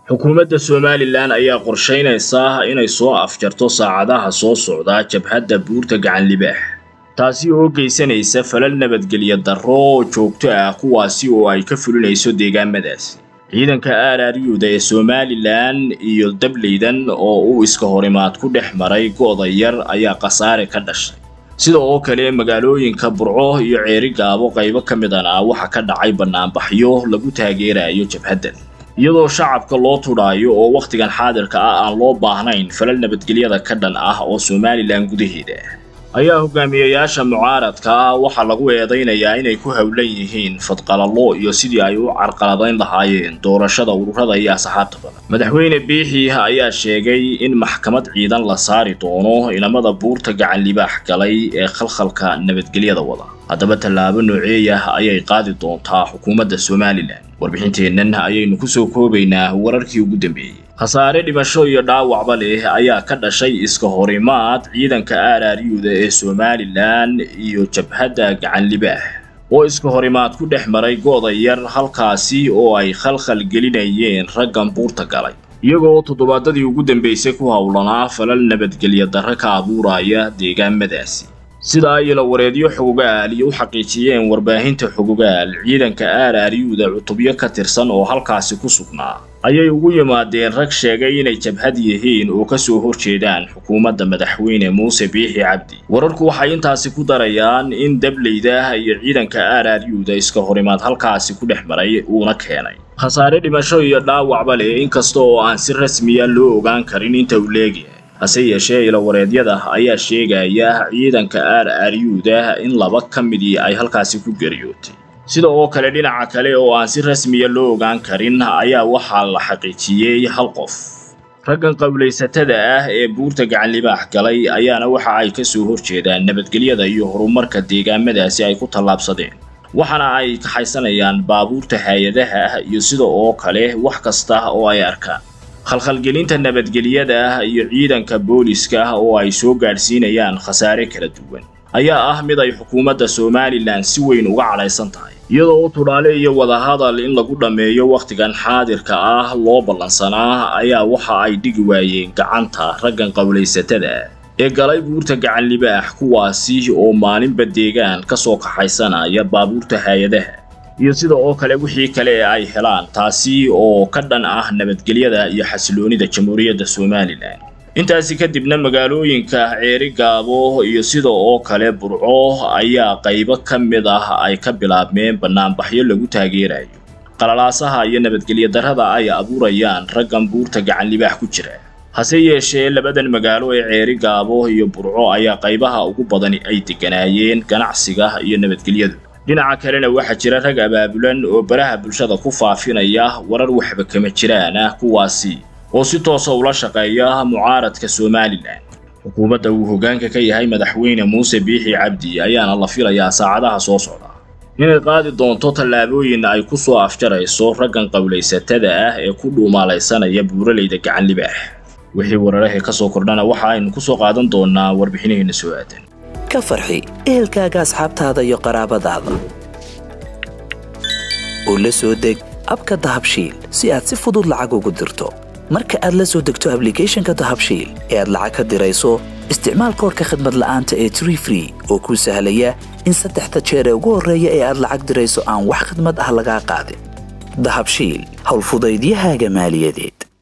xukuumadda somalilan ayaa qorshaynaysa inay soo afjarto saacadaha soo socda jabhadda buurta gacan libaax taasi oo geysanaysa falal nabadgelyo darro joogto ah kuwaasi oo ay ka fulinayso deegaamadaasi ciidanka aararyuuda ee somalilan iyo dableydan oo uu iska horimaad ku dhex maray go'da yar ayaa khasaare ka dhashay sida oo kale magaalooyinka burco iyo ceeri gaabo qaybo ka midan ah waxa ka dhacay bannaanbaxyo lagu taageerayo jabhaddan iyadoo shacabka loo tudhaayo oo wakhtigan xaadirka ah aan loo baahnayn falal nabadgelyada ka dhan ah oo somalilan gudaheeda ayaa hogaamiyayaasha mucaaradka ah waxaa lagu eedaynayaa inay ku howlan yihiin fadqalallo iyo sidii ay u carqaladayn lahaayeen doorashada ururada iyo asxaabta badan madaxweyne biixii ayaa sheegay in maxkamad ciidan la saari doono inamada buurta gacan libaax galay ee khalkhalka nabadgelyada wada haddaba tallaabo nooceeyah ayay qaadi doontaa xukuumadda somalilan warbixinteennan ayaynu ku soo koobaynaa wararkii ugu dambeeyey khasaare dhimasho iyo dhaawacba leh ayaa ka dhashay iska horimaad ciidanka aararyuuda ee somalilan iyo jabhadda gacan libaax oo iska horimaad ku dhex maray go'da yar halkaasi oo ay khalkhal gelinayeen raggan buurta galay iyagoo toddobaadadii ugu dambaysay ku howlanaa falal nabadgelyo darro ka abuuraya deegaamadaasi sida ay ilawareedyo xogogaal iyo u xaqiijiyeen warbaahinta xogogaal ciidanka aararyuuda cutubyo ka tirsan oo halkaasi ku sugnaa ayay ugu yimaadeen rag sheegay inay jabhad yihiin oo ka soo horjeedaan xukuumadda madaxweyne muuse biixi cabdi wararku waxay intaasi ku darayaan in dableyda iyo ciidanka aararyuuda iska horimaad halkaasi ku dhex maray uuna keenay khasaare dhimasho iyo dhaawacba leh inkasta oo aan si rasmiya loo ogaan karin inta uu leegyahay hase yeeshee ilawareedyada ayaa sheegaya ciidanka aararyuuda in laba ka midii ay halkaasi ku geriyootay sida oo kale dhinaca kale oo aan si rasmiya loo ogaan karin ayaa waxaa la xaqiijiyey hal qof raggan qowlaysatada ah ee buurta gacan libaax galay ayaana waxa ay ka soo horjeedaan nabadgelyada iyo horumarka deegaamadaasi ay ku tallaabsadeen waxaana ay kaxaysanayaan baabuurta hay-adaha ah iyo sida oo kale wax kasta oo ay arkaan khalkhalgelinta nabadgelyada iyo ciidanka booliska oo ay soo gaadhsiinayaan khasaare kala duwan ayaa ah mid ay xukuumadda somalilan si weyn uga cadhaysan tahay iyadoo u tudhaale iyo wadahadal in lagu dhammeeyo wakhtigan xaadirka ah loo ballansanaa ayaa waxa ay dhigi waayeen gacanta raggan qowlaysatada ee galay buurta gacan libaax kuwaasi oo maalinba deegaan ka soo kaxaysanaya baabuurta hay-adaha iyo sida oo kale wixii kale ee ay helaan taasi oo ka dhan ah nabadgelyada iyo xasiloonida jamhuuriyadda somalilan intaasi kadibna magaalooyinka ceeri gaabo iyo sida oo kale burco ayaa qaybo ka mid ah ay ka bilaabmeen bannaanbaxyo lagu taageerayo qalalaasaha iyo nabadgelyo darrada ay abuurayaan raggan buurta gacan libaax ku jira hase yeeshee labadan magaalo ee ceeri gaabo iyo burco ayaa qaybaha ugu badani ay degganaayeen ganacsiga iyo nabadgelyadu dhinaca kalena waxaa jira rag abaabulan oo baraha bulshada ku faafinaya warar waxba kama jiraan ah kuwaasi oo si toosa ula shaqeeya mucaaradka somalilan xukuumadda uu hoggaanka ka yahay madaxweyne muuse biixi cabdi ayaana la filayaa saacadaha soo socda inay qaadi doonto tallaabooyin ay ku soo afjarayso raggan qowlaysatada ah ee ku dhuumaalaysanaya buuralayda gacan libaax wixii wararahee ka soo kordhana waxa aynu ku soo qaadan doonaa warbixinaheenna soo aadan ka farxi ehelkaaga asxaabtaada iyo qaraabadaada oo la soo deg abka dahabshiil si aad si fudud lacag ugu dirto marka aad la soo degto ablicathonka dahabshiil ee aad lacag ka dirayso isticmaal koorka khadmad la'aanta ee tree free oo kuu sahlaya in saddexda jeer ee ugu horreeya ee aad lacag dirayso aan wax khadmad ah lagaa qaadin dahabshiil howlfudaydiyahaaga maaliyadeed